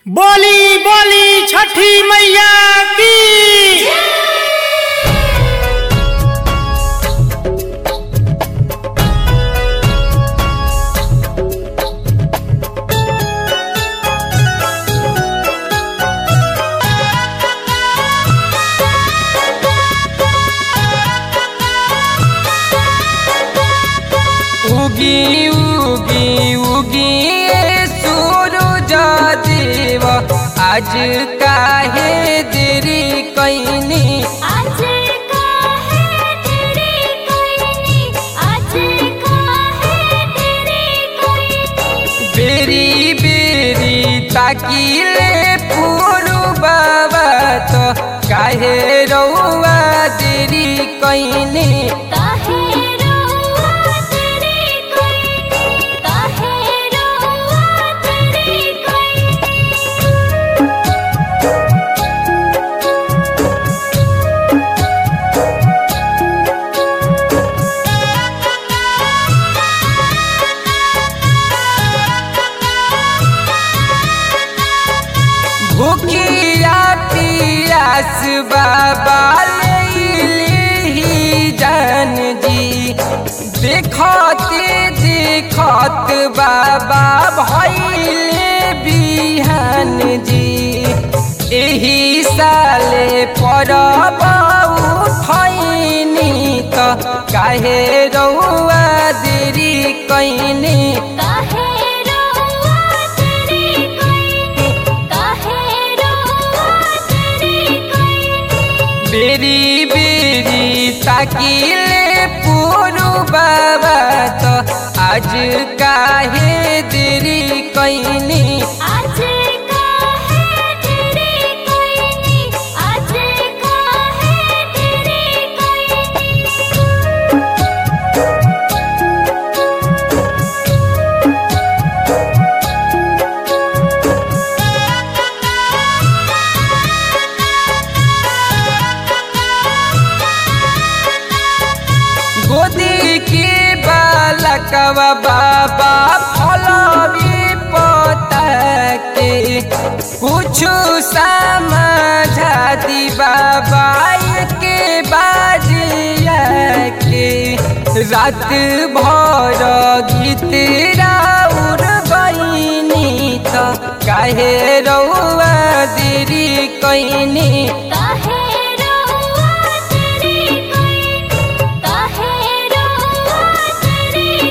बोली बोली छठी मैया की उगी उगी उगी सूरज देव आज काहे देरी कैनी आज का है तेरी कोई आज का है तेरी कोई बेरी बेरी ताकिले पुरु बाबा तो काहे रौआ देरी कैनी काहे रोआ तेरी कोई काहे रोआ तेरी कोई भूखिया पियास बाबा ही जान जी देखते देखत बाबा भैले बिहान जी एही साले परब उठैनी त काहे रौआ देरी कैनी काहे रोआ तेरी कोई काहे रोआ तेरी कोई बेरी बेरी ताकिले पुरु बाबा तो आज काहे देरी कैनी आज का है तेरी कोई आज का है तेरी कोई गोदी के बालकवा बाबा फलवी पता के कुछ समझा दी बाबा के बाजिया के रात भर गीत राउर बनी तो काहे रौआ देरी कैनी काहे रोआ तेरी कोई काहे रोआ तेरी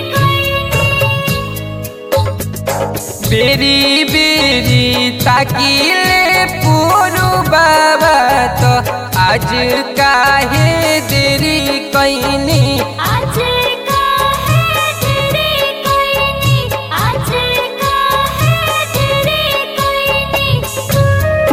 कोई बेरी बेरी ताकिले पुरु बाबा तो आज काहे देरी कैनी आज का है तेरी कोई आज का है तेरी कोई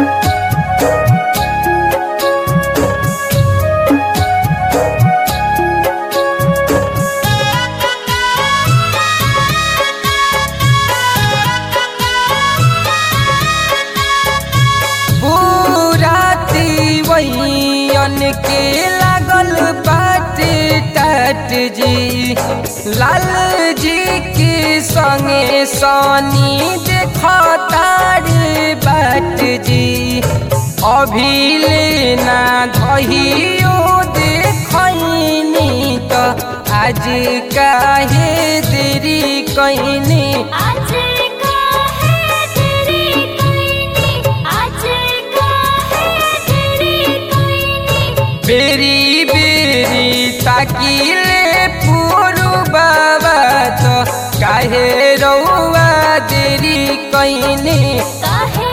पूराती वैयन के लागल बाटे टाट जी लाल जी के संगे सनी देखतार बाट जी अभी लेना धहियो देखैनी तो आज काहे देरी कैनी आज का है तेरी कोई आज का है तेरी कोई बेरी बेरी ताकिले पुरु बाबा तो काहे रौआ देरी कैनी काहे